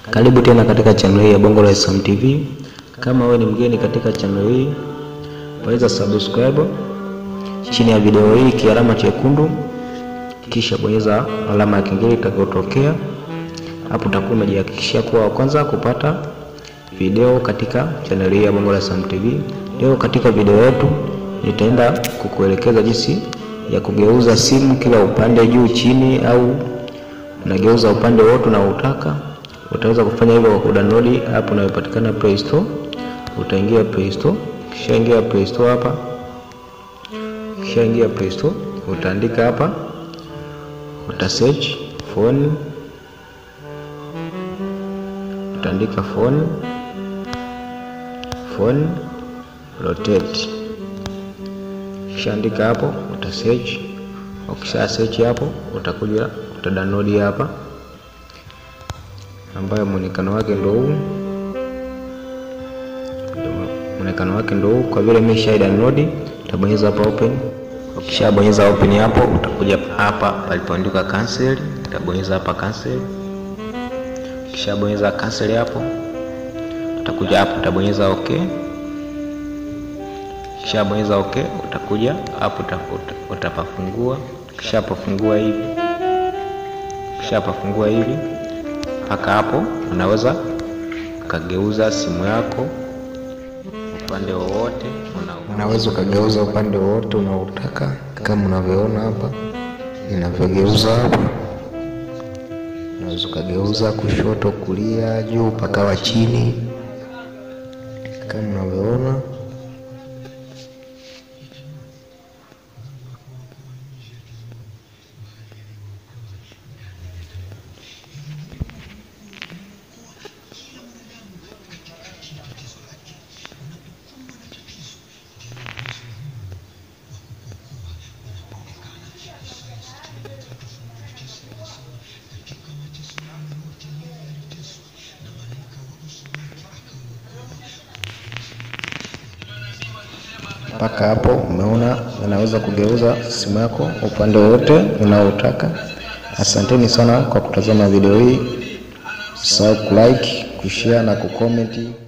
Karibu tena katika channel hii ya Bongo la Sam TV. Kama wewe ni mgeni katika channel hii, bonyeza subscribe chini ya video hii kialama chekundu, kisha bonyeza alama ya kengele itakayotokea hapo. Utakuwa umejihakikishia kuwa wa kwanza kupata video katika channel hii ya Bongo la Sam TV. Leo katika video yetu nitaenda kukuelekeza jinsi ya kugeuza simu kila upande, juu chini, au unageuza upande wote unaotaka. Utaweza kufanya hivyo kwa kudownload app inayopatikana Play Store. Utaingia Play Store, kisha ingia Play Store hapa, kisha ingia Play Store, utaandika hapa, uta search phone, utaandika phone phone rotate, kisha andika hapo, uta search. Ukisha search hapo, utakuja uta download hapa ambayo muonekano wake ndio huu, muonekano wake ndio huu. Kwa vile mimi nisha download, utabonyeza hapa open. Ukisha bonyeza open hapo, utakuja hapa palipoandikwa cancel, utabonyeza hapa cancel. Ukisha bonyeza cancel hapo, utakuja hapo, utabonyeza okay. Kisha bonyeza okay, utakuja hapo, utapafungua. Kisha pafungua hivi, kisha pafungua hivi mpaka hapo unaweza ukageuza simu yako upande wowote, unaweza ukageuza upande wowote unaotaka, kama unavyoona hapa ninavyogeuza hapa. Unaweza ukageuza kushoto, kulia, juu mpaka wa chini, kama unavyoona. Mpaka hapo umeona, unaweza kugeuza simu yako upande wote unaotaka. Asanteni sana kwa kutazama video hii, usisahau kulike, kushare na kucomment.